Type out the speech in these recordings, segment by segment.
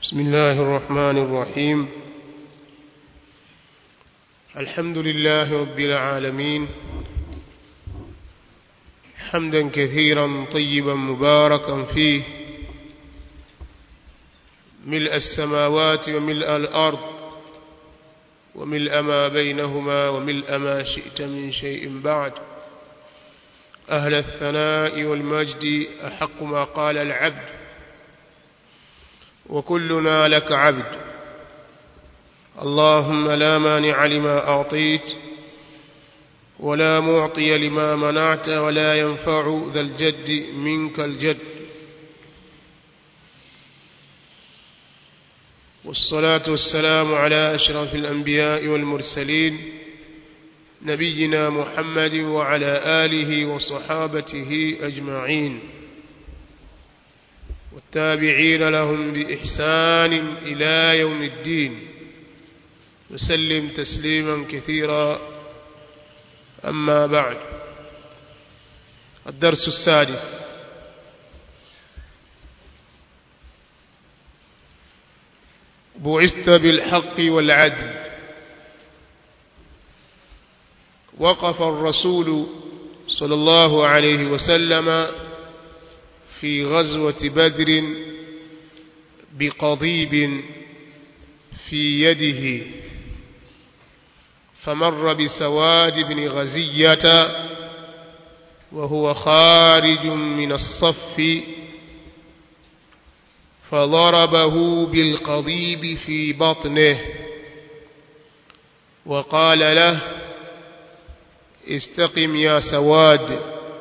بسم الله الرحمن الرحيم الحمد لله رب العالمين حمدا كثيرا طيبا مباركا فيه ملء السماوات وملء الأرض وملء ما بينهما وملء ما شئت من شيء بعد أهل الثناء والمجد أحق ما قال العبد وكلنا لك عبد اللهم لا مانع لما أعطيت ولا معطي لما منعت ولا ينفع ذا الجد منك الجد والصلاة والسلام على أشرف الأنبياء والمرسلين نبينا محمد وعلى آله وصحابته أجمعين والتابعين لهم بإحسان إلى يوم الدين وسلم تسليما كثيرا أما بعد الدرس السادس بعثت بالحق والعدل وقف الرسول صلى الله عليه وسلم في غزوة بدر بقضيب في يده فمر بسواد بن غزية وهو خارج من الصف فضربه بالقضيب في بطنه وقال له استقم يا سواد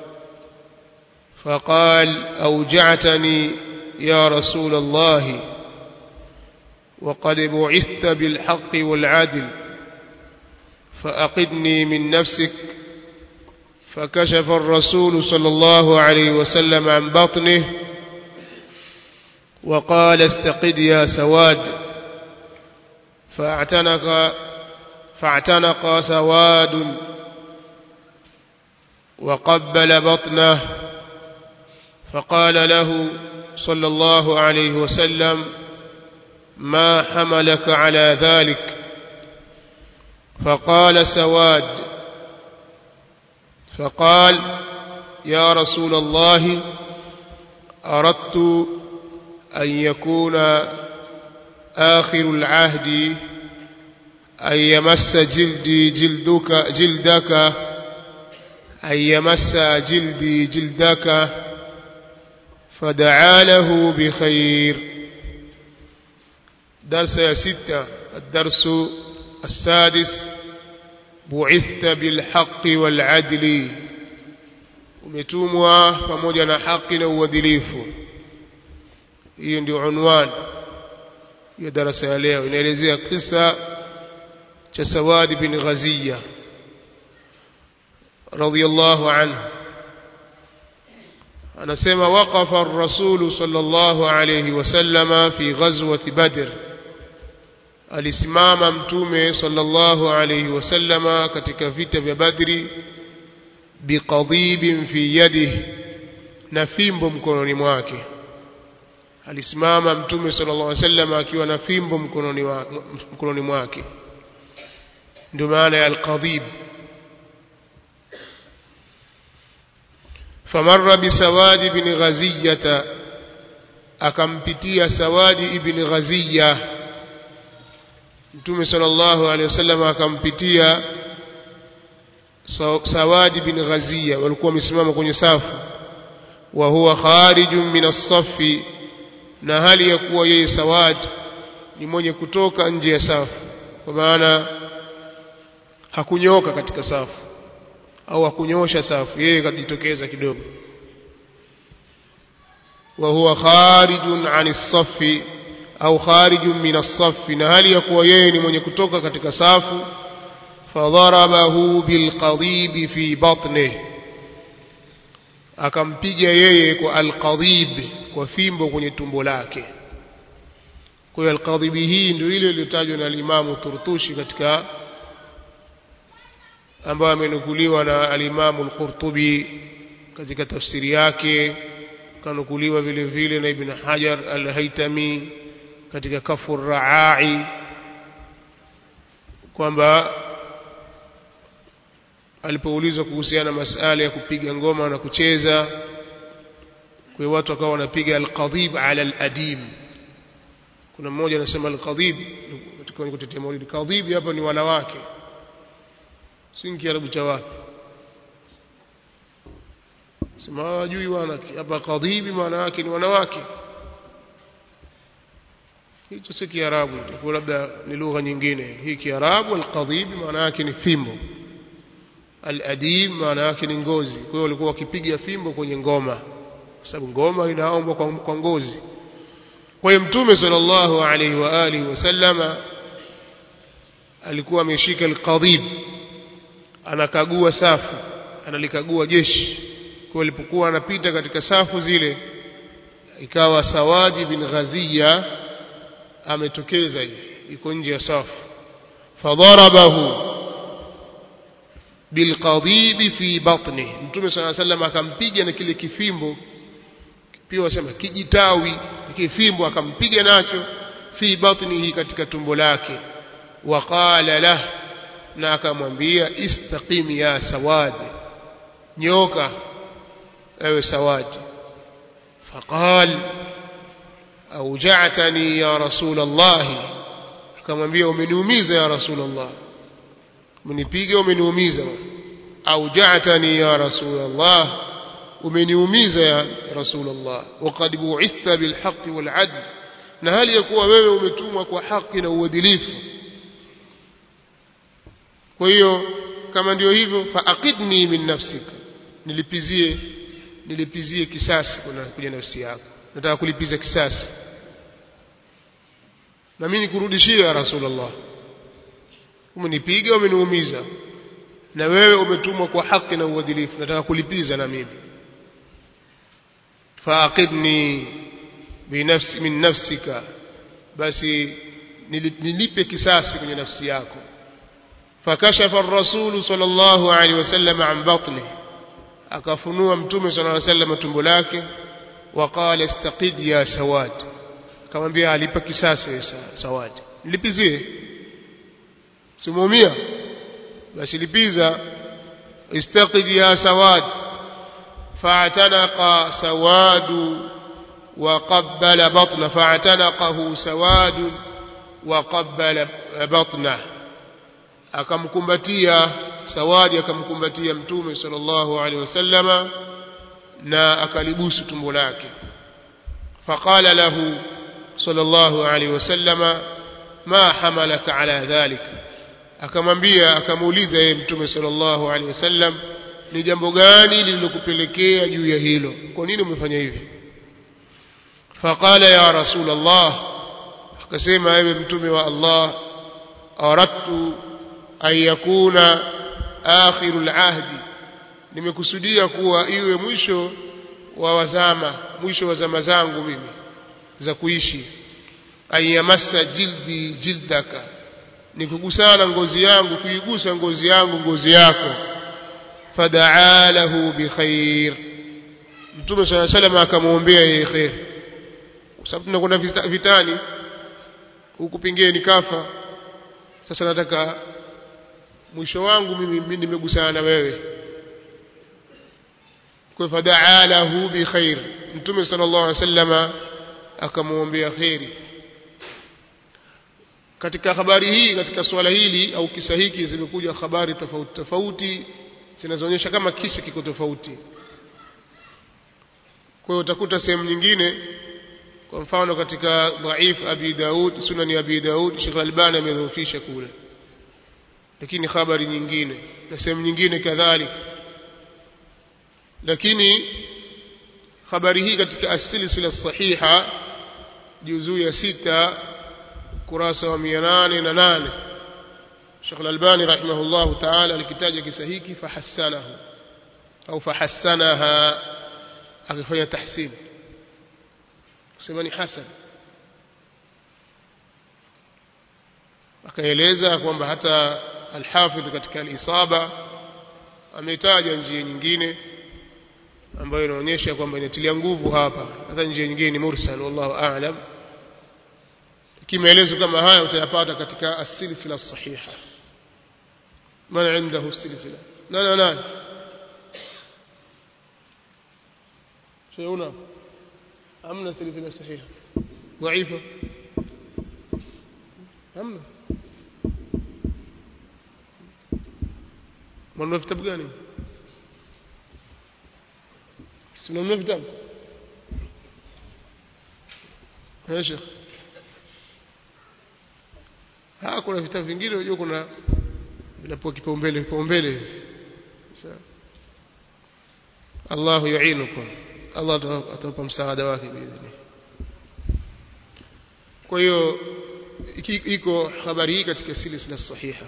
فقال أوجعتني يا رسول الله وقد بعثت بالحق والعدل فأقدني من نفسك فكشف الرسول صلى الله عليه وسلم عن بطنه وقال استقد يا سواد فاعتنق فاعتنق سواد وقبل بطنه فقال له صلى الله عليه وسلم ما حملك على ذلك فقال سواد فقال يا رسول الله أردت أن يكون آخر العهد أن يمس جلدي جلدك جلدك أن يمس جلدي جلدك فدعا له بخير درس يا ستة الدرس السادس بعثت بالحق والعدل umetumwa pamoja na haki na uadilifu hiyo ndio unwan ya darasa ya leo inaelezea kisa cha Sawad bin Ghaziya radiyallahu anhu anasema waqafa ar-rasul sallallahu alayhi wasallama fi ghazwati badr alisimama mtume sallallahu alayhi wasallama katika vita vya badri biqadibin fi yadihi na fimbo mkononi mwake alisimama mtume sallallahu alayhi wasallama akiwa na fimbo mkononi mkononi mwake ndio maana ya alqadib famarra bisawadi bin ghaziyata akampitia sawadi ibn ghaziya mtume sallallahu alaihi wasallam akampitia sawadi bin ghaziya walikuwa wamesimama kwenye safu wa huwa kharijun min as-saffi na hali ya kuwa yeye sawad ni mwenye kutoka nje ya safu kwa maana hakunyoka katika safu au hakunyosha safu yeye kajitokeza kidogo wa huwa kharijun an as-saffi au kharijun min as-saffi na hali ya kuwa yeye ni mwenye kutoka katika safu fadharabahu bilqadib fi batnihi akampiga yeye kwa alqadib kwa fimbo kwenye tumbo lake kwa hiyo alqadib hii ndio ile iliyotajwa na alimamu Turtushi katika ambayo amenukuliwa na alimamu al-Qurtubi katika tafsiri yake kanukuliwa vile vile na Ibn Hajar al-Haytami katika kafu raai kwamba alipoulizwa kuhusiana masala ya kupiga ngoma na kucheza kwa watu wakawa wanapiga alqadhib ala aladim kuna mmoja anasema alqadhib katika kutetea maulidi qadhib hapa ni wanawake si kiarabu cha wapi sema wajui wanawake hapa qadhibi maana yake ni wanawake hicho si kiarabu itakuwa labda ni lugha nyingine hii kiarabu alqadhibi maana yake ni fimbo aladim maana yake ni ngozi kwa hiyo walikuwa wakipiga fimbo kwenye ngoma kwa sababu ngoma inaombwa kwa, kwa ngozi kwa hiyo mtume sallallahu alaihi wa alihi wasallama alikuwa ameshika alqadhib anakagua safu analikagua jeshi kwa alipokuwa anapita katika safu zile ikawa Sawaji bin Ghaziya ametokeza hivi iko nje ya safu fadharabahu bilqadhib fi batni mtume صلى الله عليه وسلم akampiga na kile kifimbo pia wasema kijitawi kifimbo akampiga nacho fi batnihi katika tumbo lake waqala lah na akamwambia istaqim ya sawad nyoka ewe sawad faqal auja'tani ya rasul allah akamwambia umeniumiza ya rasul allah umenipiga umeniumiza auja'tani ya rasul allah umeniumiza ya rasul allah waqad bu'ithta bil haqqi wal 'adl na hali ya kuwa wewe umetumwa kwa haki na uadilifu kwa hiyo kama ndio hivyo faaqidni min nafsika nilipizie nilipizie kisasi kuna kuja nafsi yako nataka kulipiza kisasi na mimi nikurudishie ya rasulullah umenipiga umeniumiza na wewe umetumwa kwa haki na uadilifu nataka kulipiza na mimi faaqidni binafsi min nafsika basi nilipe kisasi kwenye nafsi yako فكشف الرسول صلى الله عليه وسلم عن بطنه akafunua mtume صلى الله عليه وسلم tumbo lake وقال استقد يا سواد akamwambia alipa kisasi sawad nilipizie simuumia basi lipiza istaqid ya sawad فاعتنق سواد وقبل بطنه فاعتنقه سواد وقبل بطنه akamkumbatia sawadi akamkumbatia mtume sallallahu alaihi wasallama na akalibusu tumbo lake faqala lahu sallallahu alaihi wasallama ma hamalaka ala dhalik akamwambia akamuuliza yeye mtume sallallahu alaihi wasallam ni jambo gani lililokupelekea juu ya hilo kwa nini umefanya hivi faqala ya rasul allah akasema ewe mtume wa allah aradtu an yakuna akhiru alahdi nimekusudia kuwa iwe mwisho wa wazama mwisho wa zama zangu mimi za kuishi an yamassa jildi jildaka nikugusana ngozi yangu kuigusa ngozi yangu ngozi yako fadaa lahu bikhair mtume sala salam akamwombea yeye khair kwa sababu tunakwenda vitani huku pingeni kafa sasa nataka mwisho wangu mimi nimegusana na wewe kwa fadaa lahu bikhair mtume sallallahu alaihi wasallama akamwombea khairi katika habari hii katika swala hili au kisa hiki zimekuja habari tofauti tofauti zinazoonyesha kama kisa kiko tofauti kwa hiyo utakuta sehemu nyingine kwa mfano katika dhaif abi daud sunani abi daud Sheikh Albani amedhoofisha kule lakini habari nyingine na sehemu nyingine kadhalika lakini habari hii katika asilsila sahiha juzuu ya sita kurasa wa 808 Sheikh Al-Albani rahimahullah ta'ala alikitaja kisa hiki fahassanahu au fahassanaha akifanya tahsin kusema ni hasan akaeleza kwamba hata al-Hafidh katika al-Isaba ametaja njia nyingine ambayo inaonyesha kwamba inatilia nguvu hapa hata njia nyingine ni mursal wallahu a'lam kimaelezo kama haya utayapata katika as-silsila sahiha man indahu silsila nani nani شيء أمنا سلسلة صحيحة ضعيفة أمنا من في كتاب gani simamia vitabu ya shekh ha kuna vitabu vingine unajua kuna vinapewa kipaumbele kipaumbele Allah yuinukum Allah atawapa msaada wake biidhni kwa hiyo iko habari hii katika silsila sahiha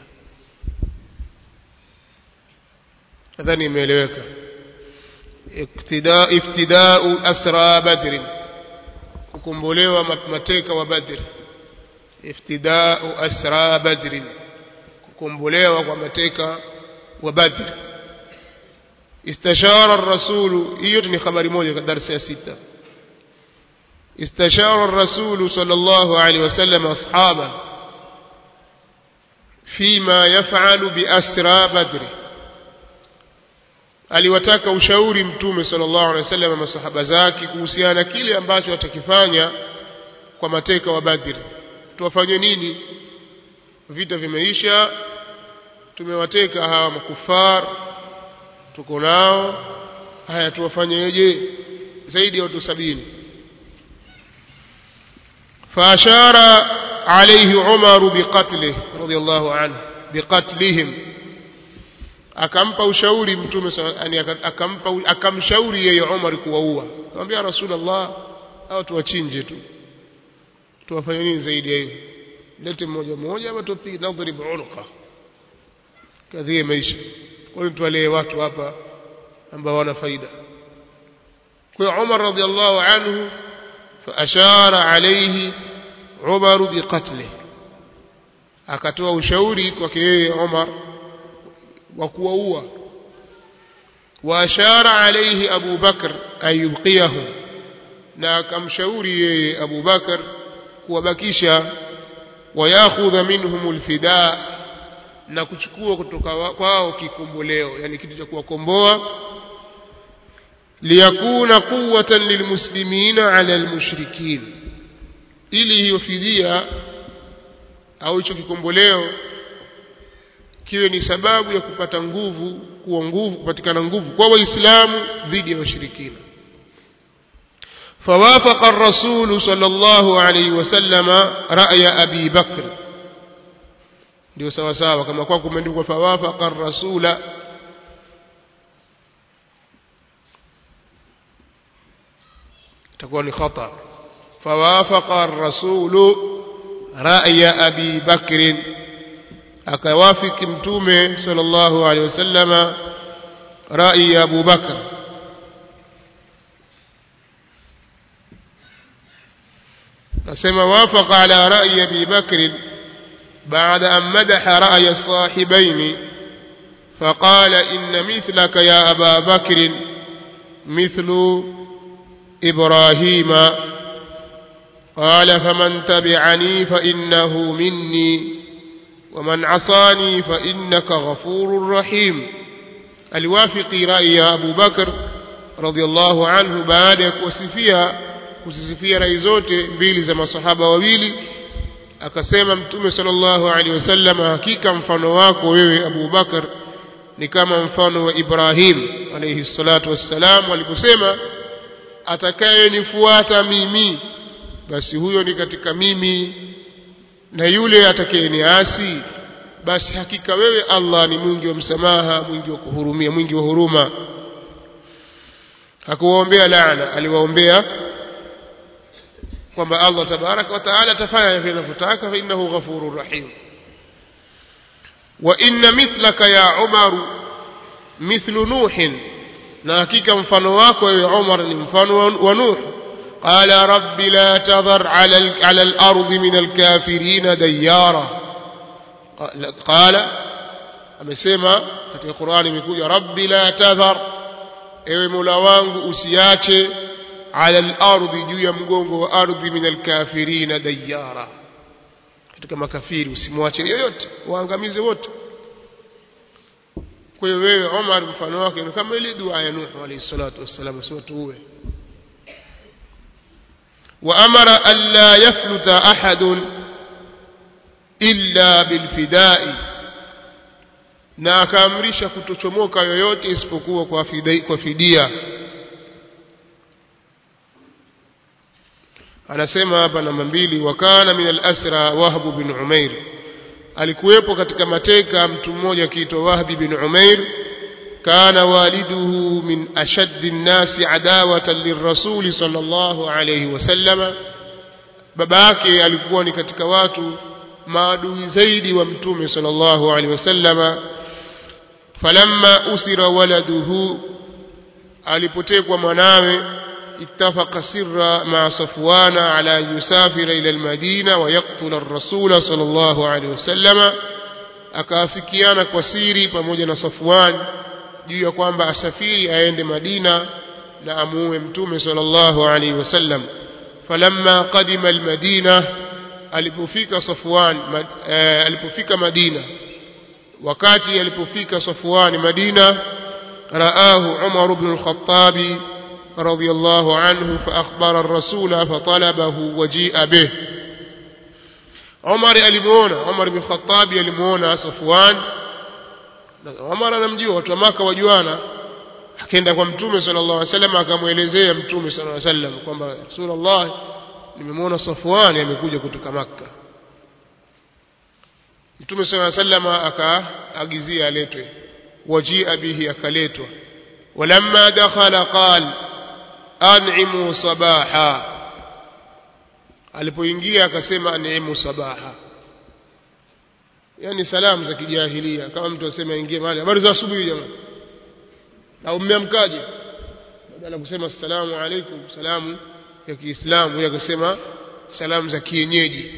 nadhani imeeleweka iftidau iftidau asra badr kukombolewa mateka wa badr iftidau asra badr kukombolewa kwa mateka wa badr استشار الرسول hiyo ni habari moja katika darasa ya sita استشار الرسول صلى الله عليه وسلم أصحابه فيما يفعل بأسرى بدر aliwataka ushauri mtume sallallahu alaihi wasallam masahaba zake kuhusiana kile ambacho watakifanya kwa mateka wa Badr tuwafanye nini vita vimeisha tumewateka hawa makufar tuko nao haya tuwafanyeje zaidi ya watu sabini فأشار عليه عمر بقتله رضي الله عنه بقتلهم akampa ushauri mtume yani akampa akamshauri yeye Umar kuwaua akamwambia Rasulullah au tuwachinje tu tuwafanye nini zaidi ya hiyo lete mmoja mmoja ama tupige nadhrib unuqa kadhie maisha kwa hiyo tuwalee watu hapa ambao wana faida kwa hiyo Umar radhiallahu anhu فأشار عليه عمر بقتله akatoa ushauri kwake yeye Umar wa kuwaua waashara alayhi Abu Bakr ayubqiyahu na akamshauri yeye Abu Bakr kuwabakisha wayakhudha minhum alfida na kuchukua kutoka kwao kikomboleo yani kitu cha kuwakomboa liyakuna quwwatan lilmuslimina ala almushrikin ili hiyo fidia au hicho kikomboleo kiwe ni sababu ya kupata nguvu kuwa nguvu kupatikana nguvu kwa waislamu dhidi ya washirikina فوافق الرسول صلى الله عليه وسلم رأي أبي بكر ndio sawa sawa kama kwa kumeandikwa fawafaqa ar-rasula itakuwa ni khata fawafaqa ar-rasulu ra'ya abi bakr akawafiki mtume sallallahu alaihi wasallama rai ya Abu Bakr nasema wafaqa ala rai Abi Bakr بعد أن مدح رأي الصاحبين فقال إن مثلك يا أبا بكر مثل إبراهيم قال فمن تبعني فإنه مني ومن عصاني فإنك غفور رحيم aliwafiki rai ya Abu Bakar radhiallahu anhu baada ya kuwasifia kuzisifia rai zote mbili za masahaba wawili akasema mtume sallallahu alaihi wasallam hakika mfano wako wewe Abu Bakar ni kama mfano wa Ibrahim alayhi salatu wassalam aliposema atakayenifuata mimi basi huyo ni katika mimi na yule atakayeniasi basi hakika wewe Allah ni mwingi wa msamaha mwingi wa kuhurumia mwingi wa huruma hakuwaombea laana aliwaombea kwamba Allah tabaraka wa taala atafanya vile anavyotaka fa innahu ghafurur rahim wa inna mithlaka ya Umar mithlu Nuh na hakika mfano wako wewe Umar ni mfano wa Nuh قال رب لا تذر على على الأرض من الكافرين ديارا قال amesema katika Qur'ani imekuja rabbi la tadhar ewe Mola wangu usiache ala al-ardi juu ya mgongo wa ardhi min al-kafirin dayara katika makafiri usimwache yoyote waangamize wote kwa hiyo wewe Omar mfano wake ni kama ile dua ya Nuh alayhi salatu wassalam sio tuwe وأمر ألا يفلت أحد إلا بالفداء na akaamrisha kutochomoka yoyote isipokuwa kwa fidia, kwa fidia anasema hapa namba mbili wakana min al-asra wahb bin umair alikuwepo katika mateka mtu mmoja akiitwa wahbi bin umair kana waliduhu min ashaddi nnasi adawatan lirrasuli sallallahu alayhi wasallama baba yake alikuwa ni katika watu maadui zaidi wa mtume sallallahu alayhi wasallama falamma usira waladuhu alipotekwa mwanawe اتفق سرا مع صفوان على أن يسافر إلى المدينة ويقتل الرسول صلى الله عليه وسلم akaafikiana kwa siri pamoja na Safwan juu ya kwamba asafiri aende Madina na amuue mtume sallallahu alaihi wasallam falamma qadima almadina alipofika Safwan alipofika Madina wakati alipofika Safwan Madina raahu Umar ibn al-Khattab رضي الله عنه فأخبر الرسول فطلبه وجيء به عمر alimuona Umar bin Khattab alimuona Safwan Umar anamjua watu wa Maka wajuana akaenda kwa mtume sallallahu alaihi wasallam akamwelezea mtume sallallahu alaihi wasallam kwamba Rasulullah nimemwona Safwan amekuja kutoka Makka mtume sallallahu alaihi wasallam akaagizia aletwe wajia bihi akaletwa ولما دخل قال an'imu sabaha alipoingia akasema an'imu sabaha yani salamu za kijahilia kama mtu asema ingie mahali habari za asubuhi jamani au mmeamkaje badala kusema assalamu alaikum salamu ya Kiislamu yeye akasema salamu za kienyeji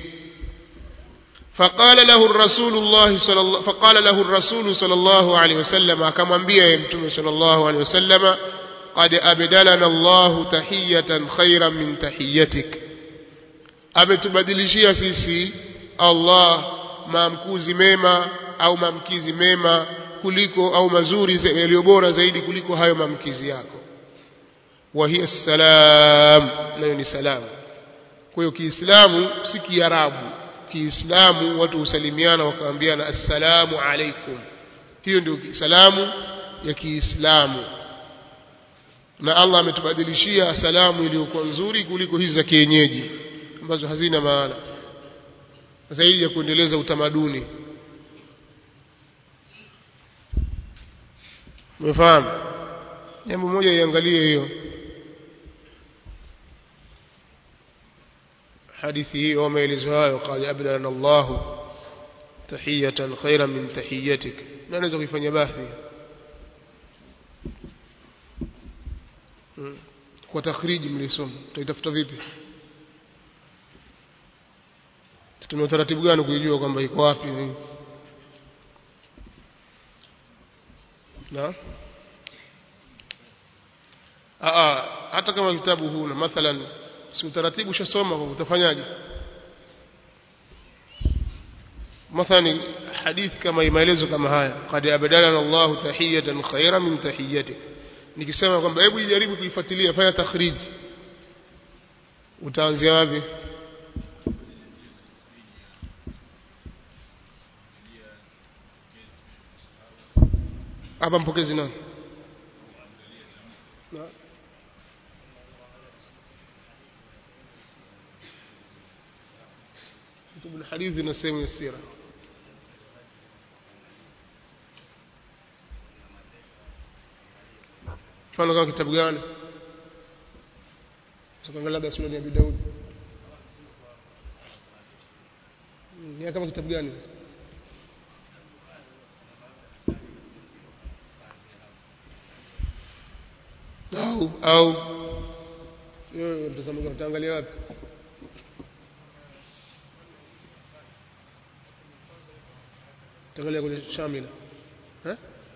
فقال له الرسول الله صلى الله فقال له الرسول صلى الله عليه وسلم akamwambia yeye mtume صلى الله عليه وسلم قد أبدلنا الله تحية خيرا من تحيتك ametubadilishia sisi Allah maamkuzi mema au maamkizi mema kuliko au mazuri yaliyo bora zaidi kuliko hayo maamkizi yako wa hiya salam nayo ni salamu kwa hiyo kiislamu si kiarabu kiislamu watu husalimiana wakaambiana assalamu alaikum hiyo ndio salamu ya kiislamu na Allah ametubadilishia salamu iliyokuwa nzuri kuliko hizi za kienyeji ambazo hazina maana zaidi ya kuendeleza utamaduni umefahamu jambo moja iangalie hiyo hadithi hiyo au maelezo hayo qad abdalana Allah tahiyatan khairan min tahiyatik na naweza kuifanya bahthi kwa takhriji mlisoma tutaitafuta vipi tuna utaratibu gani kuijua kwamba iko wapi na Aa, hata kama kitabu huna mathalan si utaratibu ushasoma utafanyaje mathalan hadithi kama maelezo kama haya qad abdalana Allah tahiyatan khayran min tahiyatik nikisema kwamba hebu jaribu kuifuatilia fanya takhriji utaanzia wapi hapa mpokezi nani na كتب الحديث na sehemu ya sira mfano kama kitabu gani sikaangalia labda sunani ya Abi Daud ni kama kitabu gani sasa au au wewe mtazamo gani utaangalia wapi utaangalia kwenye shamila eh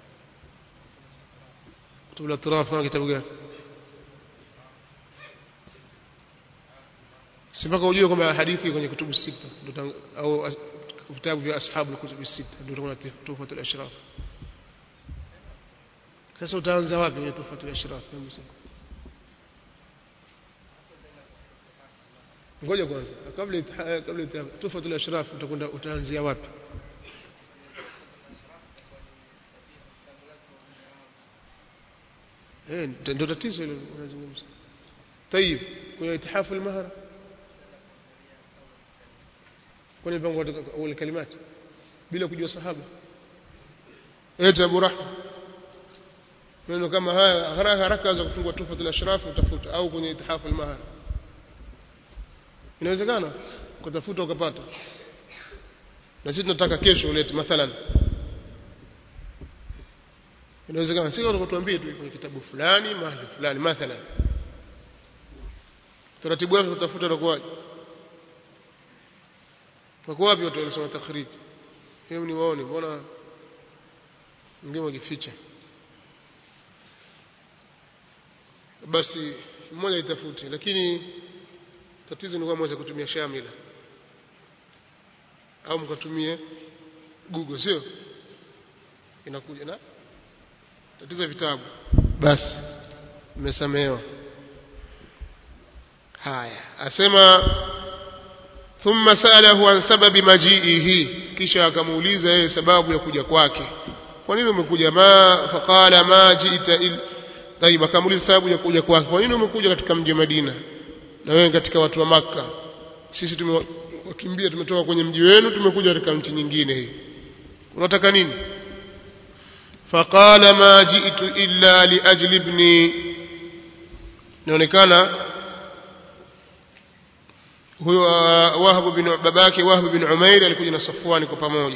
kutubu atraf kama kitabu gani si mpaka ujue kwamba hadithi kwenye kutubu sita au vitabu vya ashabu kutubu sita ndio utakuwa tufatul ashraf sasa utaanza wapi kwenye tufatul ashraf ngoja kwanza kabla kabla tufatul ashraf utakwenda utaanzia wapi eh ndio tatizo hilo unazungumza طيب kwenye itihafu al-mahr kwenye mpango wa kalimati bila kujua sahaba eti Abu Rahma maneno kama haya haraka haraka za kufungua tufatul ashraf utafuta au kwenye itihafu al-mahr inawezekana kutafuta ukapata na sisi tunataka kesho ulete mathalan inawezekana sio tukutuambie tu kwenye kitabu fulani mahali fulani mathalan taratibu wake tutafuta utakuwaje wako wapi watu wanasoma takhrij hebu ni waone mbona ngemo kificha basi mmoja itafute lakini tatizo ni kwamba mweza kutumia shamila au mkatumie google sio inakuja na tatizo vitabu basi mmesamehewa haya asema thumma salahu an sababi majiihi kisha akamuuliza yeye sababu ya kuja kwake kwa nini umekuja ma faqala ma jiita il tayib akamuuliza sababu ya kuja kwake kwa nini umekuja katika mji wa Madina na wewe katika watu wa maka sisi tumewakimbia tumetoka kwenye mji wenu tumekuja katika nchi nyingine hii unataka nini faqala ma ji'tu illa li ajli ibni inaonekana huyo Wahab bin babake Wahab bin Umair alikuja na Safwani kwa pamoja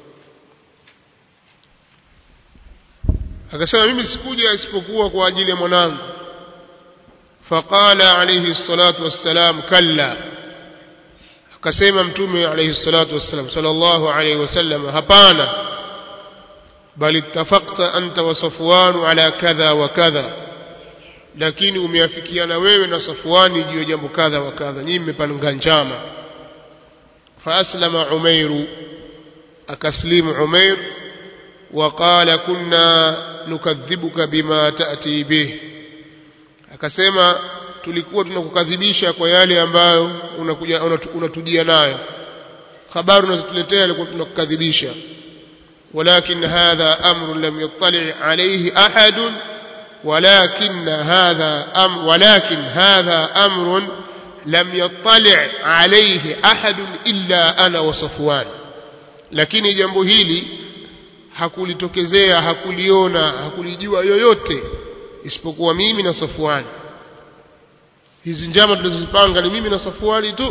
akasema mimi sikuja isipokuwa kwa ajili ya mwanangu faqala alayhi salatu wassalam kalla akasema mtume alayhi salatu wassalam sallallahu alayhi wasallam hapana bali ittafaqta anta wa Safwan ala kadha wa kadha lakini umeafikiana wewe na Safwani juu ya jambo kadha wa kadha nyinyi mmepanga njama faaslama Umairu akaslimu Umair وقال كنا نكذبك بما تأتي به akasema tulikuwa tunakukadhibisha kwa yale ambayo unakuja unatujia nayo habari unazotuletea alikuwa tunakukadhibisha ولكن هذا أمر لم يطلع عليه أحد ولكن هذا أمر ولكن هذا أمر لم يطلع عليه أحد إلا أنا وصفوان lakini jambo hili hakulitokezea hakuliona hakulijua yoyote isipokuwa mimi na Safwani hizi njama tulizozipanga ni mimi na Safwani tu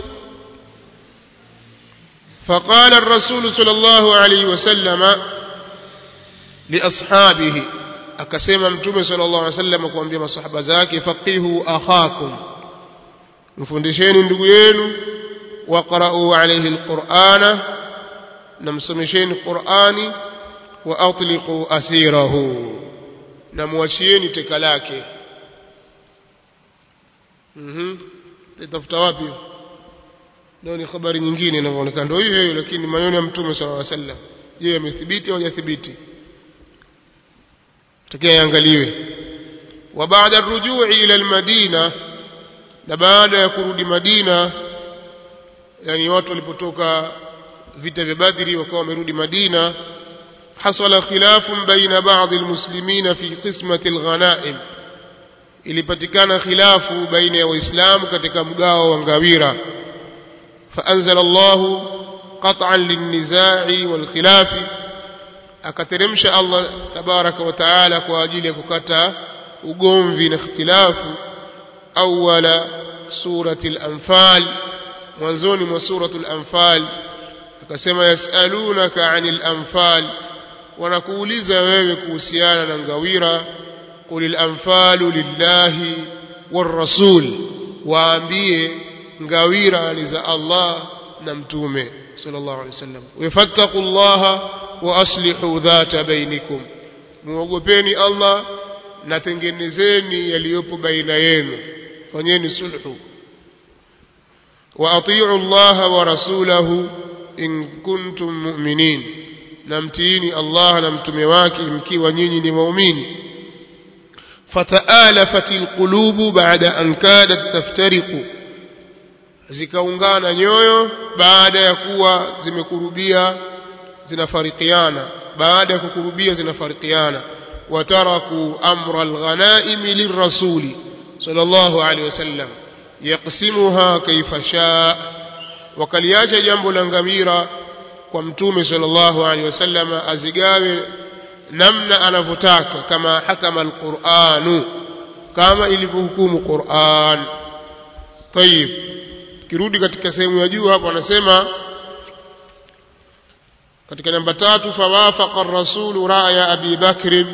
فقال الرسول صلى الله عليه وسلم لأصحابه akasema mtume sallallahu alaihi wasallam kuambia masahaba zake faqihu akhakum mfundisheni ndugu yenu waqra'u alayhi alqur'ana namsomesheni qur'ani wa atliqu asirahu na muachieni teka lake mhm itafuta wapi ndio ni habari nyingine inavyoonekana ndio hiyo hiyo lakini maneno ya mtume sallallahu alaihi wasallam je yamethibiti au hajathibiti takia yaangaliwe wa baada rujui ila almadina na baada ya kurudi Madina yani watu walipotoka vita vya Badri wakawa wamerudi Madina hasala khilafun baina baadhi almuslimina fi qismati alghanaim ilipatikana khilafu baina ya waislamu katika mgao wa ngawira فأنزل الله قطعا للنزاع والخلاف akateremsha Allah tabaraka wa taala kwa ajili ya kukata ugomvi na ikhtilafu awala surati al-anfal mwanzoni mwa suratul anfal akasema yasalunaka anil anfal wanakuuliza wewe kuhusiana na ngawira qulil anfalu lillahi war-rasul waambie ngawira ni za Allah na mtume sallallahu alaihi wasallam wafattaqullaha wa aslihu dhata bainikum muogopeni Allah na tengenezeni yaliyopo baina yenu fanyeni sulhu وأطيعوا الله ورسوله إن كنتم مؤمنين نمتيني الله نمتم واكي مكي ونيني مؤمنين فتآلفت القلوب بعد أن كادت تفترق zikaungana nyoyo baada ya kuwa zimekurubia zinafarikiana baada ya kukurubia zinafarikiana wataraku amra alghanaimi lirrasuli sallallahu alaihi wasallam yaqsimuha kaifa shaa wakaliacha jambo la ngamira kwa mtume sallallahu alaihi wasallam azigawe namna anavyotaka kama hakama alquranu kama ilivyohukumu Qur'an طيب kirudi katika sehemu ya juu hapo anasema katika namba tatu fawafaqa ar-rasulu ra'ya Abi Bakr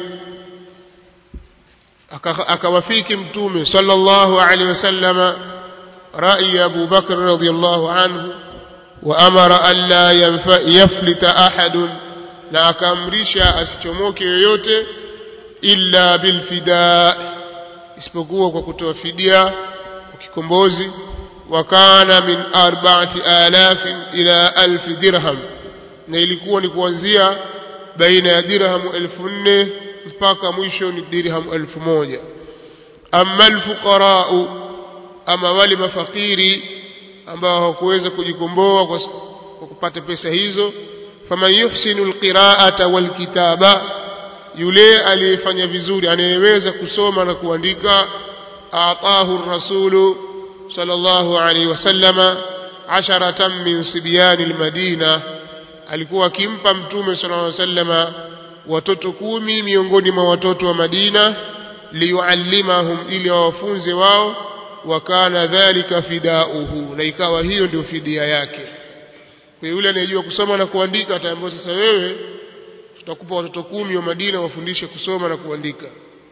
akawafiki mtume sallallahu alaihi wasallam ra'yi Abu Bakr radhiyallahu anhu wa amara an la yaflita ahadun na akaamrisha asichomoke yoyote illa bilfida isipokuwa kwa kutoa fidia kikombozi wakana min arba'ati alafin ila alf dirham na ilikuwa ni kuanzia baina ya dirhamu elfu nne mpaka mwisho ni dirhamu elfu moja amma alfuqarau ama wale mafakiri ambao hawakuweza kujikomboa kwa kupata pesa hizo faman yuhsinu alqira'ata walkitaba yule aliyefanya vizuri anayeweza kusoma na kuandika aatahu ar-rasulu sallallahu alayhi wasallama asharatan min sibyani almadina alikuwa akimpa mtume sallallahu alayhi wasallama watoto kumi miongoni mwa watoto wa Madina liyuallimahum ili wawafunze wao wakana dhalika fidauhu na ikawa hiyo ndio fidia yake kwa yule anayejua kusoma na kuandika ataambiwa sasa wewe tutakupa watoto kumi wa Madina wafundishe kusoma na kuandika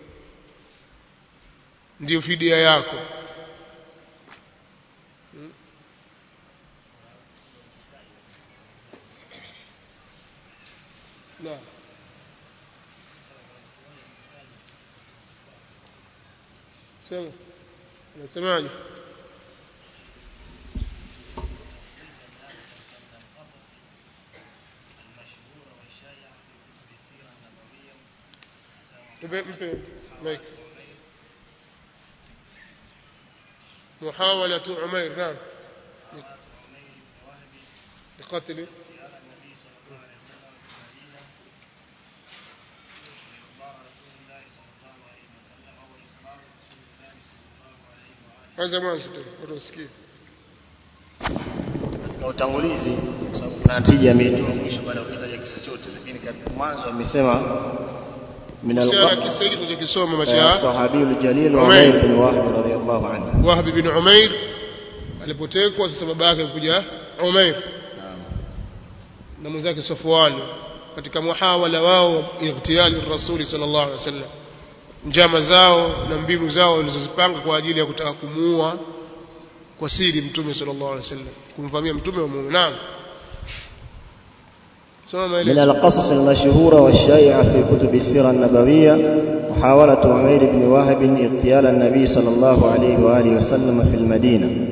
ndio fidia yako نعم سمع أنا سمعني مايك محاولة عمير نعم لقتل kwanza mwanzo tu watu wasikie katika utangulizi kwa sababu kuna natija ameitoa mwisho baada ya kutaja kisa chote lakini katika mwanzo amesema min kuhusiana al na kisa hiki tulichokisoma macha sahabi al-jalil Umayr. Umayr bin Wahb radhiyallahu anhu Wahb bin Umair alipotekwa sasa baba yake alikuja Umair na mwenzake Safwan katika muhawala wao ightiyali rasuli sallallahu alaihi wasallam njama zao na mbinu zao walizozipanga kwa ajili ya kutaka kumuua kwa siri mtume sallallahu alaihi wasallam kumvamia mtume wa Mungu naam soma من maelezo القصص المشهورة والشائعة في كتب السيرة النبوية محاولة عمير بن وهب اغتيال النبي صلى الله عليه وآله وسلم في المدينة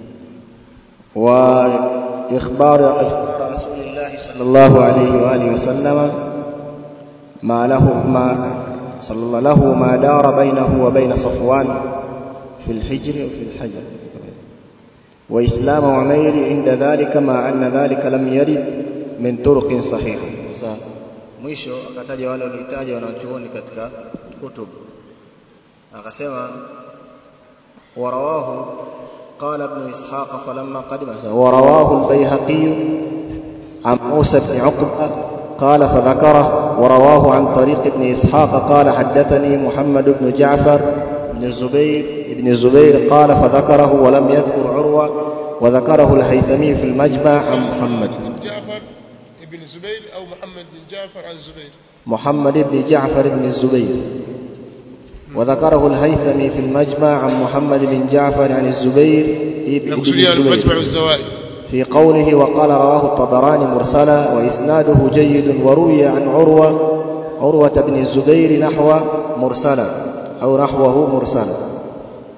وإخبار إخبار رسول الله صلى الله عليه وآله وسلم ما له ما صلى الله له ما دار بينه وبين صفوان في الحجر وفي الحجر وإسلام عمير عند ذلك مع أن ذلك لم يرد min turuqin sahiha sasa mwisho akataja wale waliohitaji wanachuoni katika kutub akasema warawahu قال ابن إسحاق فلما قدم ورواه البيهقي عن موسى بن عقبة قال فذكره ورواه عن طريق ابن إسحاق قال حدثني محمد بن جعفر بن الزبير ابن الزبير قال فذكره ولم يذكر عروة وذكره الهيثمي في المجمع عن محمد بن جعفر ابن زبير أو محمد بن جعفر عن زبير محمد بن جعفر بن الزبير وذكره الهيثمي في المجمع عن محمد بن جعفر عن الزبير بن نقصدها المجمع الزبير الزوائد في قوله وقال رواه الطبراني مرسلا وإسناده جيد وروي عن عروة عروة بن الزبير نحو مرسلا أو نحوه مرسلا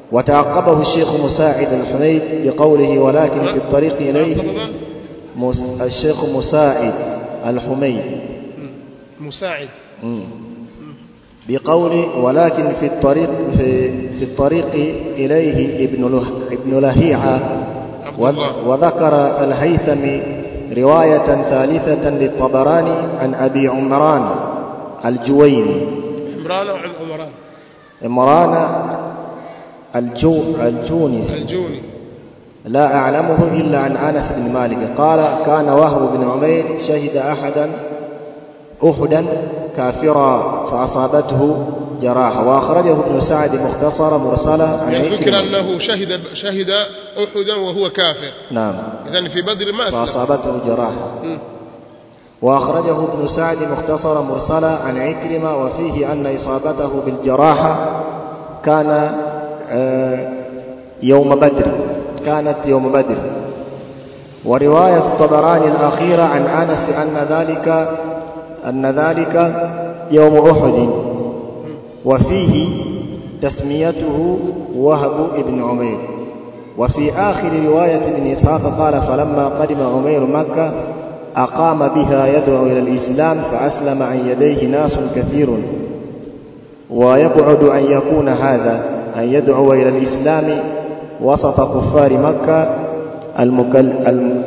وتعقبه الشيخ مساعد الحميد بقوله ولكن في الطريق إليه طبعا مس- الشيخ مساعد الحميد مساعد مم. بقوله ولكن في الطريق في, في الطريق إليه ابن له ابن لهيعة عبد و- الله. وذكر الهيثمي رواية ثالثة للطبراني عن أبي عمران الجويني عمران أو عم- عمران عمران الجو الجوني الجوني لا أعلمه إلا عن أنس بن مالك قال كان وهب بن عمير شهد أحدا أحدا كافرا فأصابته جراحة وأخرجه ابن سعد مختصرا مرسلا عن يعني ذكر عكرمة. أنه شهد شهد أحدا وهو كافر نعم إذن في بدر ما أسلم فأصابته جراحة مم. وأخرجه ابن سعد مختصرا مرسلا عن عكرمة وفيه أن إصابته بالجراحة كان آه، يوم بدر كانت يوم بدر ورواية الطبراني الأخيرة عن أنس أن ذلك أن ذلك يوم أحد وفيه تسميته وهب بن عمير وفي آخر رواية ابن إسحاق قال فلما قدم عمير مكة أقام بها يدعو إلى الإسلام فأسلم عن يديه ناس كثير ويبعد أن يكون هذا أن يدعو إلى الإسلام وسط كفار مكة المكل الم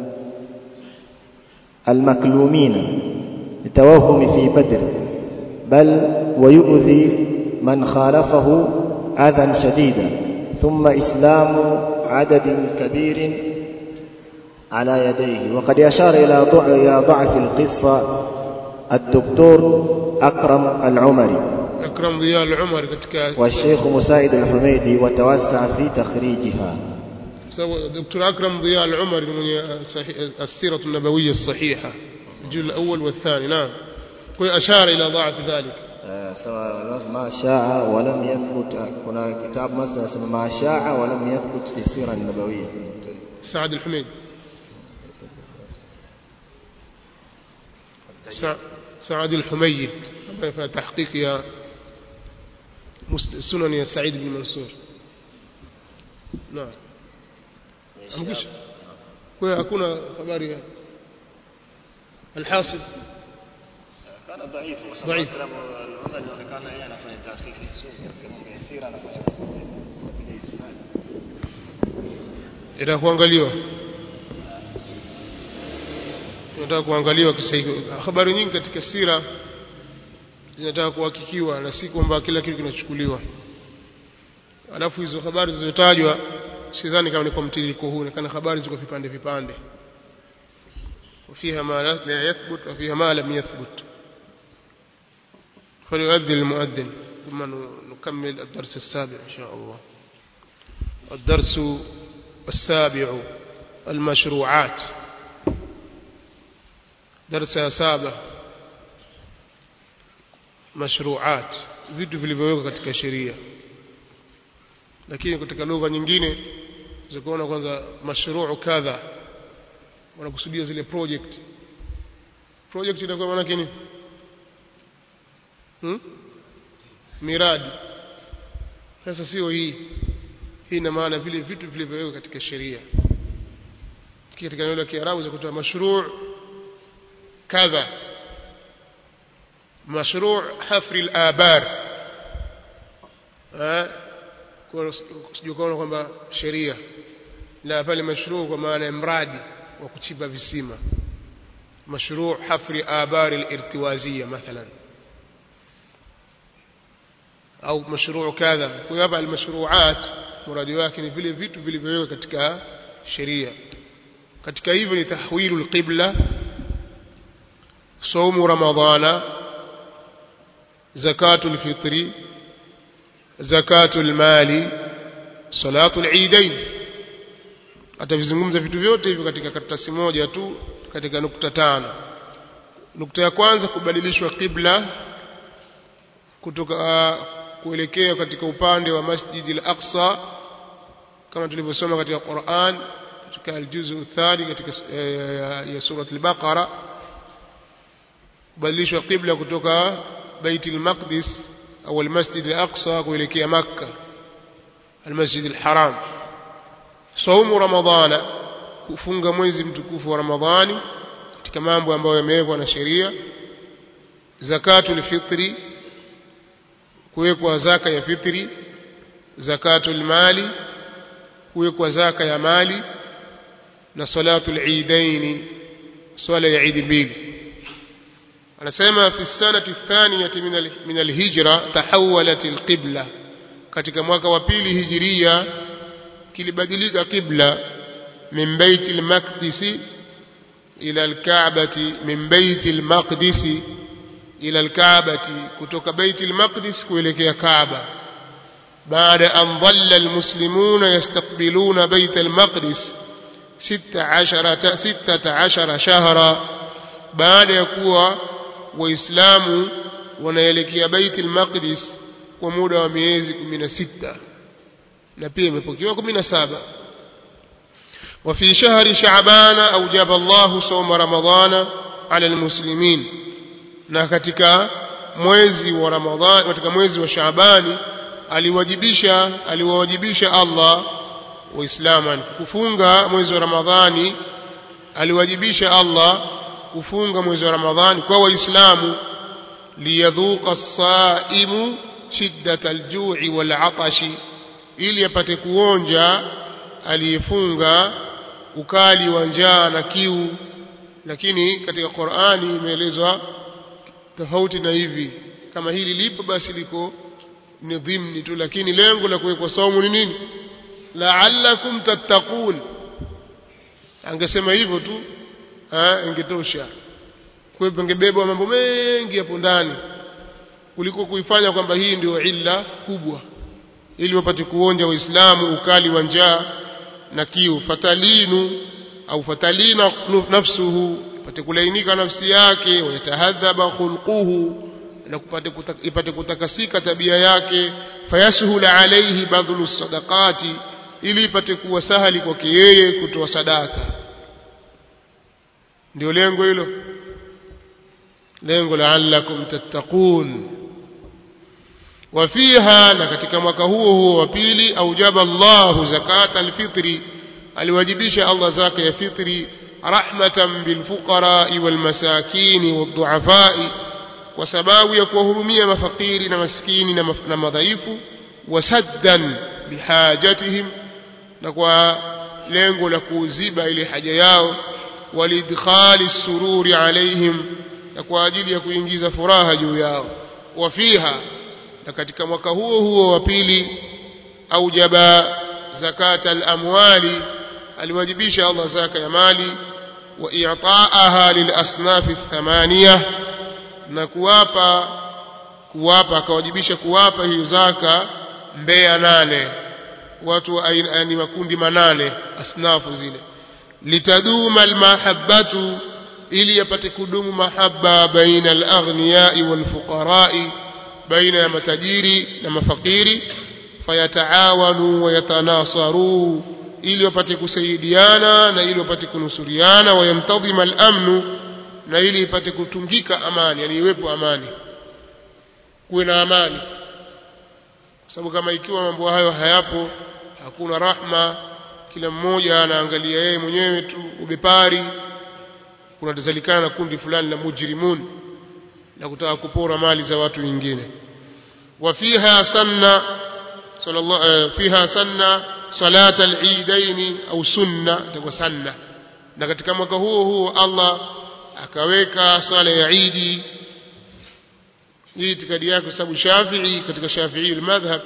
المكلومين لتوهم في بدر بل ويؤذي من خالفه أذى شديدا ثم إسلام عدد كبير على يديه وقد أشار إلى ضع- إلى ضعف القصة الدكتور أكرم العمري أكرم ضياء العمر katika والشيخ مساعد الحميدي وتوسع في تخريجها سوى دكتور أكرم ضياء العمر من صحيح السيرة النبوية الصحيحة الجزء الأول والثاني نعم وأشار إلى ضعف ذلك سواء ما شاء ولم يثبت هنا كتاب مثلا اسمه ما شاء ولم يثبت في السيرة النبوية سعد الحميد سع- سعد الحميد في تحقيق يا مس- سنن يا سعيد بن منصور نعم amkisha kwa hiyo hakuna habari ya alhasil كان ضعيف ضعيف. العمل كان يعني anafanya tahqiq katika mambo ya sira anafanya katika isnad itakuangaliwa tunataka kuangaliwa kisahihi habari nyingi katika sira zinataka kuhakikiwa na si kwamba kila kitu kinachukuliwa alafu hizo habari zilizotajwa sidhani kama ni kwa mtiririko huu kana habari ziko vipande vipande وفيها ما لا يثبت وفيها ما لم يثبت فليؤذن المؤذن ثم نكمل الدرس السابع إن شاء الله الدرس السابع المشروعات درس سابع mashruat vitu vilivyowekwa katika sheria lakini katika lugha nyingine zikuona kwanza mashruu kadha wanakusudia zile project project inakuwa maana yake nini hmm? miradi sasa sio hii hii ina maana vile vitu vilivyowekwa katika sheria katika neno la Kiarabu za kutoa mashruu kadha مشروع حفر الآبار sijui kwamba sheria la pale mashruu kwa maana ya mradi wa kuchimba visima mashruu hafri abari al-irtiwaziyya mathalan au mashruu kadha kwa hiyo hapa al-mashruat muradi wake ni vile vitu vilivyowekwa katika sheria katika hivyo ni tahwilu al-qibla saumu ramadhana زكاة الفطر زكاة المال صلاة العيدين atavizungumza vitu vyote hivyo katika karatasi moja tu katika nukta tano nukta ya kwanza kubadilishwa qibla kutoka kuelekea katika upande wa Masjid al-Aqsa kama tulivyosoma katika Qur'an katika al-juzu thani katika ya sura al-Baqara kubadilishwa qibla kutoka بيت المقدس أو المسجد الأقصى kuelekea Makka المسجد الحرام صوم رمضان kufunga mwezi mtukufu wa Ramadhani katika mambo ambayo yamewekwa na sheria zakatul fitri kuwekwa zaka ya fitri zakatul mali kuwekwa zaka ya mali na salatul eidaini swala ya idi mbili anasema fi sanati thaniyati min alhijra tahawalat alqibla katika mwaka wa pili hijiria kilibadilika qibla min bait almaqdis ila alkaabati min bait almaqdis ila alkaabati kutoka bait almaqdis kuelekea kaaba بعد أن ظل المسلمون يستقبلون بيت المقدس ست عشرة ستة عشر شهرا بعد يكوى وإسلام ونيلكي بيت المقدس ومدى وميزك من ستة نبيه مفكيوكم من سابع وفي شهر شعبان أوجب الله صوم رمضان على المسلمين na katika mwezi wa Ramadhani katika mwezi wa Shaabani aliwajibisha aliwawajibisha Allah waislamu kufunga mwezi wa Ramadhani aliwajibisha Allah kufunga mwezi wa Ramadhani kwa waislamu liyadhuqa as-saimu shiddat al-ju'i wal-'atashi ili apate kuonja aliyefunga ukali wa njaa na kiu lakini katika Qur'ani imeelezwa tofauti na hivi kama hili lipo basi liko ni dhimni tu lakini lengo la kuwekwa saumu ni nini la'allakum tattaqun angesema hivyo tu eh ingetosha kwa hivyo ingebebwa mambo mengi hapo ndani kuliko kuifanya kwamba hii ndio illa kubwa ili wapate kuonja waislamu ukali wa njaa na kiu fatalinu au fatalina nafsuhu ipate kulainika nafsi yake wayatahadhaba khulquhu na kupate ipate kutakasika tabia yake fayasuhula alayhi badhlu sadaqati ili ipate kuwa sahali kwake yeye kutoa sadaka ndio lengo hilo lengo la'allakum tattaqun وفيها na katika mwaka huo huo wa pili aujaba Allah zakat alfitri aliwajibisha Allah zaka ya fitri rahmatan bilfuqara walmasakin wadhuafai kwa sababu ya kuwahurumia mafakiri na maskini na, na madhaifu wasaddan bihajatihim na kwa lengo la kuziba ile haja yao walidkhali sururi alaihim na kwa ajili ya kuingiza furaha juu yao wafiha na katika mwaka huo huo wa pili aujaba zakata al-amwali aliwajibisha Allah zaka ya mali wa i'taaha lil asnaf ath-thamaniya na kuwapa kuwapa akawajibisha kuwapa hiyo zaka mbea nane watu wa ni makundi manane asnafu zile litaduma almahabbatu ili yapate kudumu mahabba baina al-aghniyai wal-fuqarai baina ya matajiri na mafakiri fayataawanu wayatanasaru ili wapate kusaidiana na ili wapate kunusuriana wayamtadhima al-amnu na ili ipate kutungika amani yani iwepo amani kuwe na amani kwa sababu kama ikiwa mambo hayo hayapo hakuna rahma kila mmoja anaangalia yeye mwenyewe tu ubepari kunatazalikana na kundi fulani la mujrimun na kutaka kupora mali za watu wengine وفيها سنة صلى الله فيها سنة صلاة العيدين أو سنة تقول سنة na katika mwaka huo huo Allah akaweka swala ya Eid hii itikadi yake sababu Shafi'i katika Shafi'i al-madhhab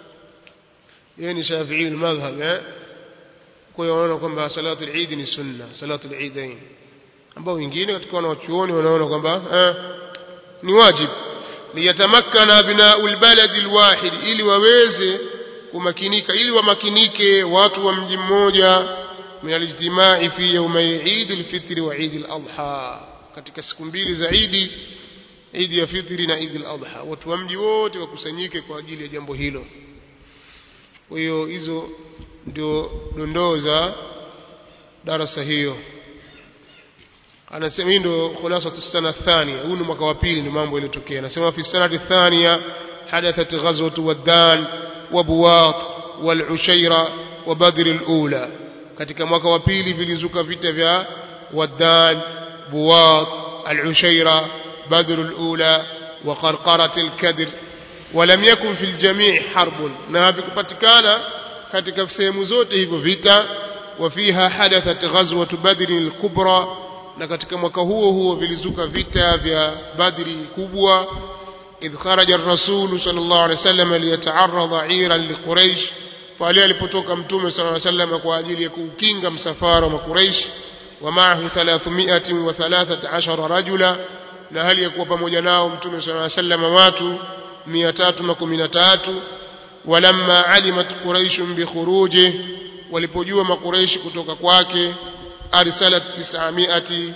yeye ni Shafi'i al-madhhab eh kwa hiyo wanaona kwamba salatu al-Eid ni sunna salatu al-Eidain ambao wengine katika wanachuoni wanaona kwamba eh ni wajibu liyatamakkana abna'u albalad alwahid ili waweze kumakinika ili wamakinike watu wa mji mmoja min alijtimai fi yawmay Eid alfitr wa Eid aladha katika siku mbili za Eid Eid ya fitri na Eid aladha watu wa mji wote wakusanyike kwa ajili ya jambo hilo kwa hiyo hizo ndio dondoo za darasa hiyo anasema hii ndio khulasatu sana thania huu ni mwaka wa pili ndio mambo yaliyotokea anasema fi sanati thania hadathat ghazwatu wadan wa buwat wal-ushaira wa badr al-ula katika mwaka wa pili vilizuka vita vya waddan buwat al-ushaira badr al-ula wa qarqarat al-kadr ولم يكن في الجميع حرب na havikupatikana katika sehemu zote hivyo vita وفيها حدثت غزوة بدر الكبرى na katika mwaka huo huo vilizuka vita vya Badri kubwa idh kharaja ar-rasul sallallahu alaihi wasallam liyata'arrada 'iran liquraish pale alipotoka mtume sallallahu alaihi wasallam kwa ajili ya kukinga msafara wa Quraysh wa ma'ahu 313 rajula na hali ya kuwa pamoja nao mtume sallallahu alaihi wasallam watu 313 walamma alimat quraish bi khuruji walipojua makuraishi kutoka kwake arsalat 900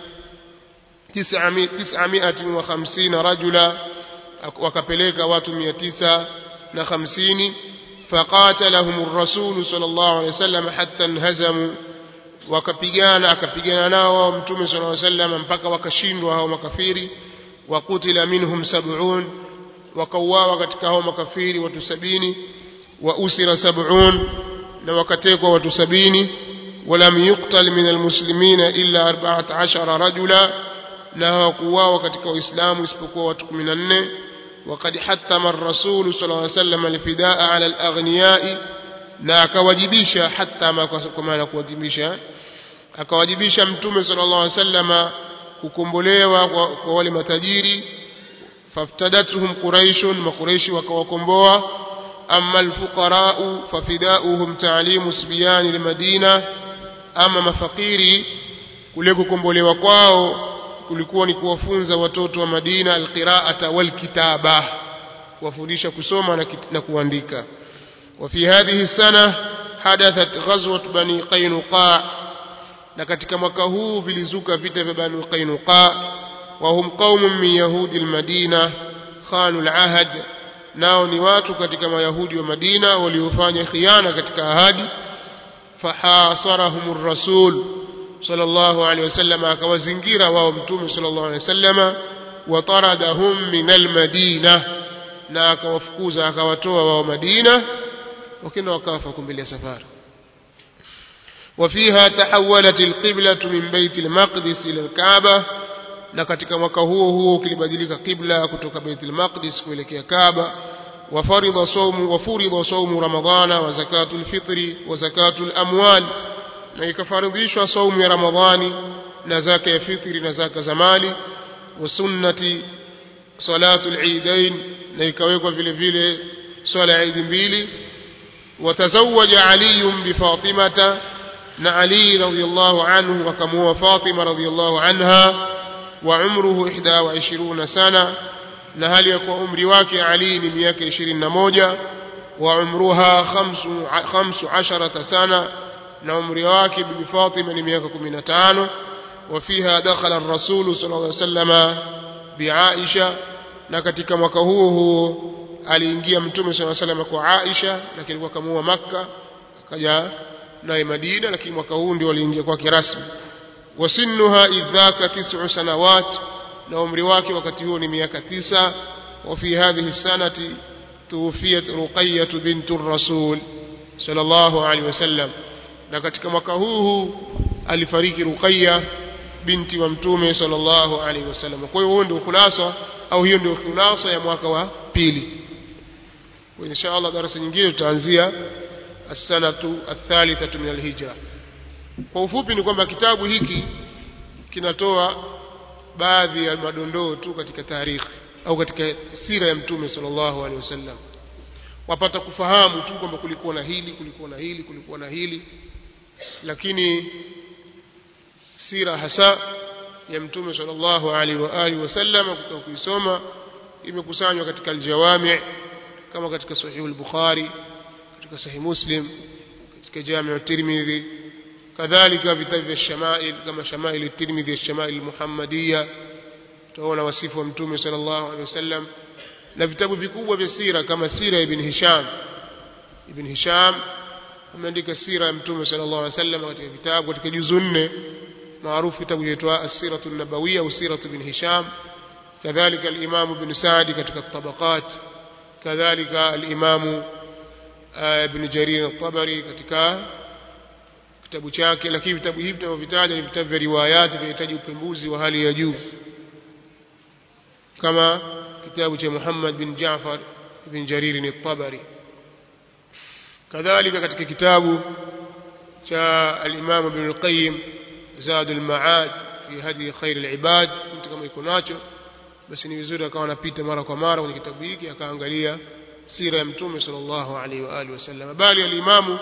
950 rajula wakapeleka watu 950 فقاتلهم الرسول صلى الله عليه وسلم حتى انهزموا wakapigana akapigana nao wao mtume صلى الله عليه وسلم mpaka wakashindwa hao makafiri wakutila minhum 70 wakauawa katika hao makafiri watu sabini wa usira 70 na wakatekwa watu sabini ولم يقتل من المسلمين إلا أربعة عشر رجلا نهى قواه كتك وإسلام اسبقوا وتكمن النه وقد حتم الرسول صلى الله عليه وسلم الفداء على الأغنياء na akawajibisha hata kwa maana kuwajibisha akawajibisha mtume sallallahu alaihi wasallam kukombolewa kwa, kwa wale matajiri faftadatuhum quraishun makuraishi wakawakomboa amma alfuqara'u fafidauhum ta'limu sibyan almadina ama mafakiri kule kukombolewa kwao kulikuwa ni kuwafunza watoto wa Madina alqira'ata walkitaba kuwafundisha kusoma na, na kuandika وفي هذه السنة حدثت غزوة بني قينقاع na katika mwaka huu vilizuka vita vya Bani Qainuqa wa hum qaumun min yahudi almadina khanu alahd nao ni watu katika mayahudi wa Madina waliofanya khiana katika ahadi fahasarahum ar-rasul sallallahu alayhi wasallam akawazingira wao mtume sallallahu alayhi wasallam wa taradahum min almadina na akawafukuza akawatoa wao Madina wakina wakafa kumbilia safari وفيها تحولت القبلة من بيت المقدس إلى الكعبة na katika mwaka huo huo kilibadilika qibla kutoka Baitul Maqdis kuelekea Kaaba wafaridha saumu wafuridha saumu ramadhana wa zakatul fitri wa zakatul amwal na ikafaridhishwa saumu ya Ramadhani na zaka ya fitri na zaka za mali wa sunnati salatul eidain na ikawekwa vile vile swala ya idi mbili وتزوج علي بفاطمة na Ali radhiyallahu anhu akamuoa Fatima radhiyallahu anha wa umruhu 21 sana na hali ya kuwa umri wake Ali ni miaka 21 wa umruha 15 sana na umri wake bibi Fatima ni miaka 15 وفيها دخل الرسول صلى الله عليه وسلم بعائشة na katika mwaka huo huo aliingia mtume صلى الله عليه وسلم kwa Aisha lakini alikuwa kamuoa Makka akaja naye Madina lakini mwaka huu ndio aliingia kwake rasmi wasinnuha idhaka tis'u sanawat na umri wake wakati huo ni miaka tisa wa fi hadhihi sanati tuwfiyat ruqayyah bint ar-rasul sallallahu alaihi wasallam na katika mwaka huu alifariki Ruqayya binti wa mtume sallallahu alaihi wasallam kwa hiyo huo ndio khulasa au hiyo ndio khulasa ya mwaka wa pili kwa insha Allah darasa nyingine tutaanzia السنة الثالثة من الهجرة kwa ufupi ni kwamba kitabu hiki kinatoa baadhi ya madondoo tu katika tarikhi au katika sira ya mtume sallallahu alaihi wasallam wapata kufahamu tu kwamba kulikuwa na hili kulikuwa na hili kulikuwa na hili lakini sira hasa ya mtume sallallahu alaihi wa alihi wasallam kutoka kuisoma imekusanywa katika aljawami kama katika sahih al-bukhari katika sahih muslim katika jami' tirmidhi kadhalika vitabu vya shamail kama shamail tirmidhi shamail muhammadiyya tunaona wasifu wa mtume sallallahu alaihi wasallam na vitabu vikubwa vya sira kama sira ibn hisham ibn hisham ameandika sira ya mtume sallallahu alaihi wasallam katika vitabu katika juzu nne maarufu kitabu kinaitwa as-siratu an-nabawiyya au siratu ibn hisham kadhalika al-imam ibn sa'di katika tabaqat kadhalika al-imam ibn Jarir al-Tabari katika kitabu chake lakini vitabu hivi tunavyovitaja ni vitabu vya riwayati vinahitaji upembuzi wa hali ya juu kama kitabu cha Muhammad bin Jaafar ibn Jarir al-Tabari kadhalika katika kitabu cha al-Imam Ibn al-Qayyim Zad al-Ma'ad fi hadi khair al-ibad mtu kama iko nacho basi ni vizuri akawa anapita mara kwa mara kwenye kitabu hiki akaangalia sira ya mtume sallallahu alaihi wa alihi wasallam bali al-Imam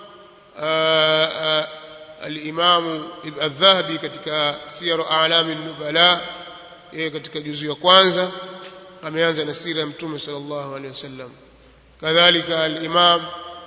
al-Imam al-Dhahabi katika Siyar A'lam an-Nubala yeye katika juzu ya kwanza ameanza na sira ya mtume sallallahu alaihi wasallam kadhalika al-Imam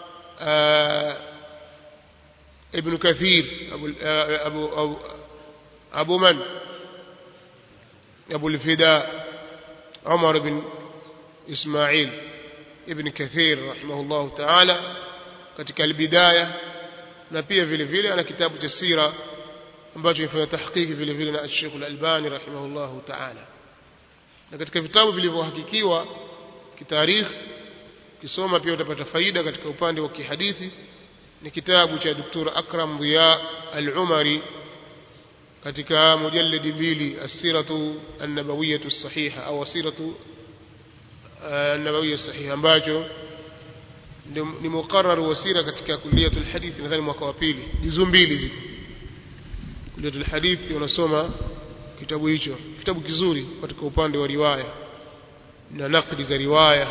ابن كثير أبو, أبو, أبو, أبو من أبو الفداء عمر بن إسماعيل ابن كثير رحمه الله تعالى katika albidaya na pia vile vile ana kitabu cha sira ambacho imefanya tahqiqi vile vile na Sheikh Al-Albani rahimahullahu ta'ala na katika vitabu vilivyohakikiwa kitarikh kisoma pia utapata faida katika upande wa kihadithi ni kitabu cha Dr. Akram Dhiya Al-Umari katika mujalladi mbili as-siratu an-nabawiyyah as-sahiha au asiratu an-nabawiyyah as-sahiha ambacho ni muqarrar wa sira katika kulliyatul hadith nadhani mwaka wa pili juzu mbili ziko kulliyatul hadith unasoma kitabu hicho kitabu kizuri katika upande wa riwaya na nakdi za riwaya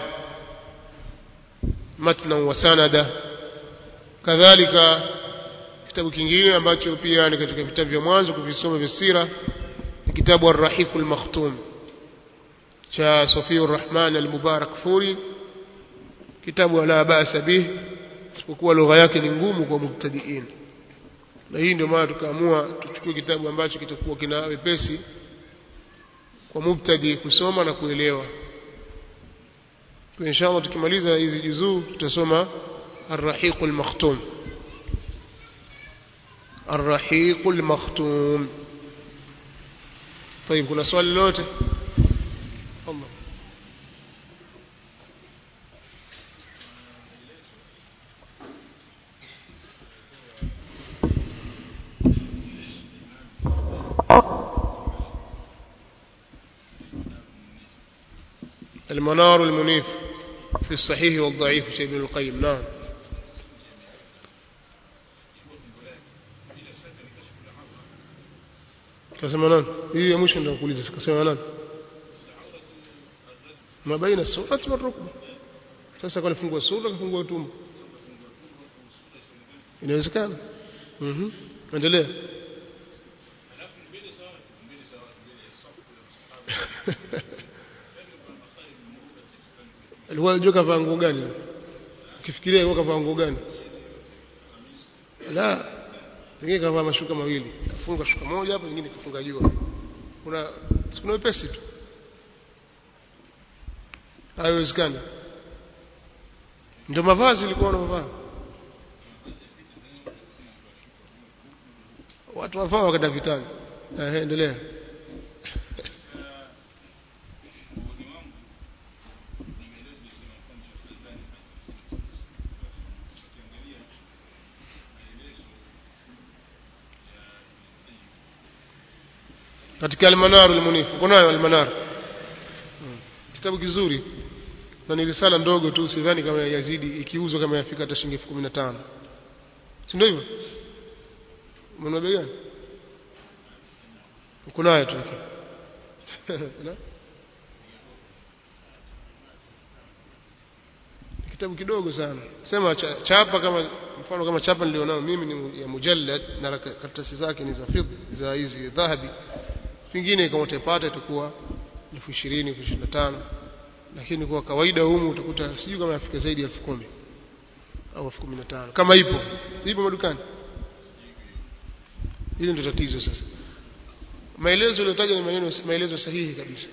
matna wa sanada kadhalika kitabu kingine ambacho pia ni katika vitabu vya mwanzo kuvisoma vya sira ni kitabu Ar-Rahiqul Makhtum cha Safiur Rahman Al-Mubarak Furi kitabu la ba'sa bih isipokuwa lugha yake ni ngumu kwa mubtadiin na hii ndio maana tukaamua tuchukue kitabu ambacho kitakuwa kina wepesi kwa mubtadi kusoma na kuelewa kwa inshallah tukimaliza hizi juzuu tutasoma الرحيق المختوم الرحيق المختوم طيب كنا سؤال لوته الله المنار المنيف في الصحيح والضعيف شيء ابن القيم نعم kasema nani hii ya mwisho ndio kuuliza kasema nani ma baina surati wa rukba sasa kwa nifungua sura kafungua tumbo inawezekana mhm endelea alikuwa anajua kavaa nguo gani ukifikiria alikuwa kavaa nguo gani la pengine kavaa mashuka mawili kafunga shuka moja hapo nyingine kafunga jua kuna sikuna wepesi tu haiwezekani ndio mavazi ilikuwa wanavaa watu wavaa wakati vitani eh endelea katika almanar almunif kunayo almanar kitabu kizuri na ni risala ndogo tu sidhani kama yazidi ikiuzwa kama yafika hata shilingi 15 si ndio hivyo mwana bei gani kunayo tu kitabu kidogo sana sema chapa kama mfano kama chapa nilionao mimi ni ya mujallad na karatasi zake ni za fidh za hizi dhahabi pengine kama utapata itakuwa elfu ishirini elfu ishirini na tano lakini kwa kawaida humu utakuta sijui kama yafika zaidi ya elfu kumi au elfu kumi na tano kama ipo ipo madukani hili ndio tatizo sasa maelezo yaliyotaja ni maneno maelezo sahihi kabisa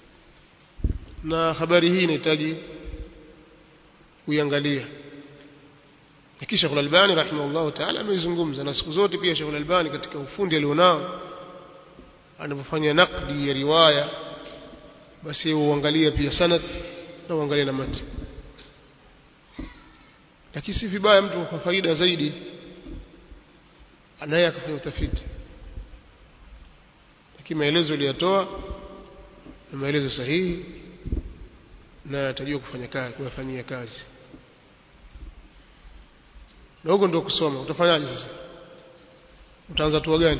na habari hii inahitaji kuiangalia kisha Sheikh Al-Albani rahimahullah ta'ala ameizungumza na siku zote pia Sheikh Al-Albani katika ufundi alionao anapofanya nakdi ya riwaya basi uangalie pia sanad na uangalie na mati lakini si vibaya mtu kwa faida zaidi anaye akafanya utafiti lakini maelezo aliyatoa na maelezo sahihi na atajua kufanya kazi kuyafanyia kazi na huko ndio kusoma utafanyaje sasa utaanza hatua gani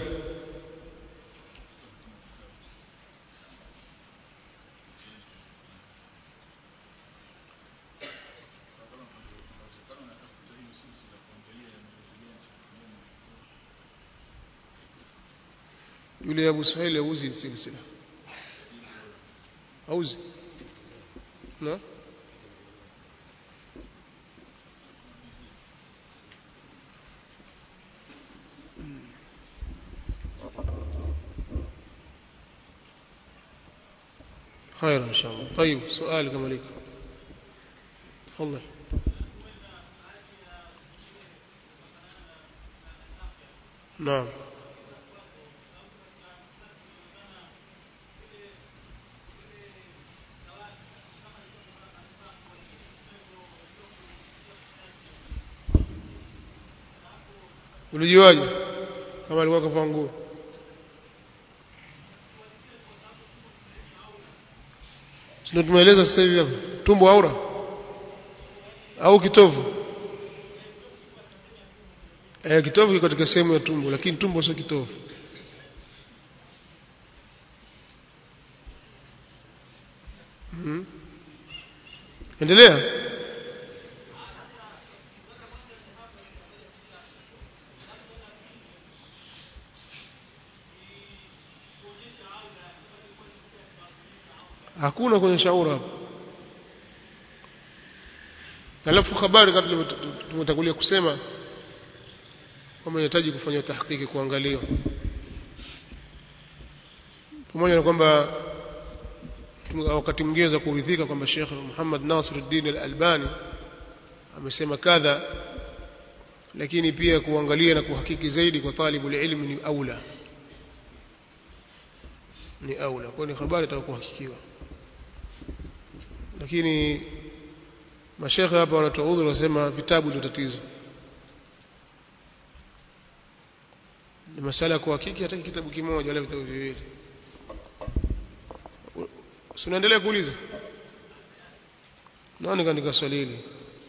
yule Abu Suhail auzi silsila auzi na خير إن شاء الله طيب سؤال كما لك تفضل نعم ulijuaje kama alikuwa kavaa nguo ndio tumeeleza sasa hivi hapa tumbo aura au kitovu eh kitovu kiko katika sehemu ya tumbo lakini tumbo sio kitovu hmm. endelea hakuna kwenye shauri hapo alafu habari kama tumetangulia kusema kwamba inahitaji kufanya tahqiqi kuangaliwa pamoja na kwamba wakati mwingine za kuridhika kwamba Sheikh Muhammad Nasiruddin Al-Albani amesema kadha lakini pia kuangalia na kuhakiki zaidi kwa talibul ilmi ni aula ni aula kwa ni habari itakuhakikiwa lakini mashekhe hapa wanatoa udhuru wasema vitabu ndio tatizo ni masala ya kuhakiki hata kitabu kimoja wala vitabu viwili si unaendelea kuuliza naona kaandika swali hili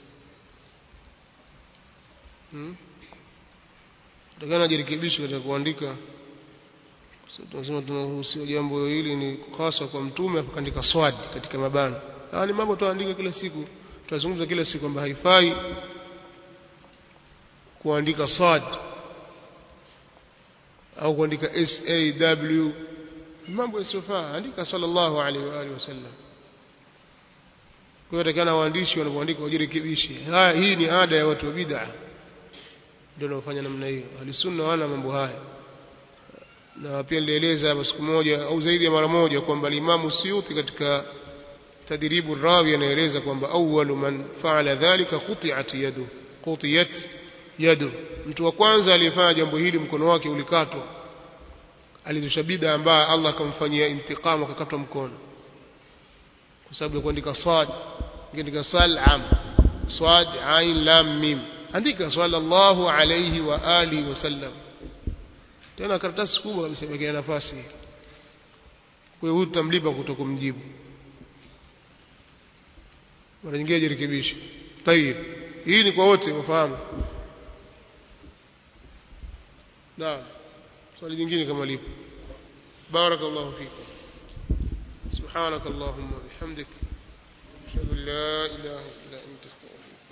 hmm? takana jirekebishe katika kuandika tunasema tunaruhusiwa jambo hili ni hasa kwa mtume akaandika swadi katika mabano haya ni mambo tuandika kila siku tunazungumza kila siku kwamba haifai kuandika swad au kuandika saw mambo yasiyofaa andika sallallahu alaihi wa alihi wasallam kwa hiyo takana waandishi wanapoandika wajirekebishe haya hii ni ada ya watu wa bid'a ndio wanaofanya namna hiyo ahlisunna wana mambo haya na pia nilieleza siku moja au zaidi ya mara moja kwamba Imamu Suyuti katika tadribu rawi anaeleza kwamba awwalu man faala dhalika quti'at yadu qutiyat yadu mtu wa kwanza aliyefanya jambo hili mkono wake ulikatwa alizusha bid'a ambaye Allah akamfanyia intiqam akakatwa mkono kwa sababu ya kuandika swad kuandika salam swad ain lam mim andika sallallahu alayhi wa alihi wasallam tena karatasi kubwa kabisa imekea nafasi kwa hiyo huyu tutamlipa kutokumjibu mara nyingine jirekebishe tayib hii ni kwa wote wafahamu naam swali jingine kama lipo barakallahu fikum سبحانك اللهم وبحمدك اشهد ان لا اله الا انت استغفرك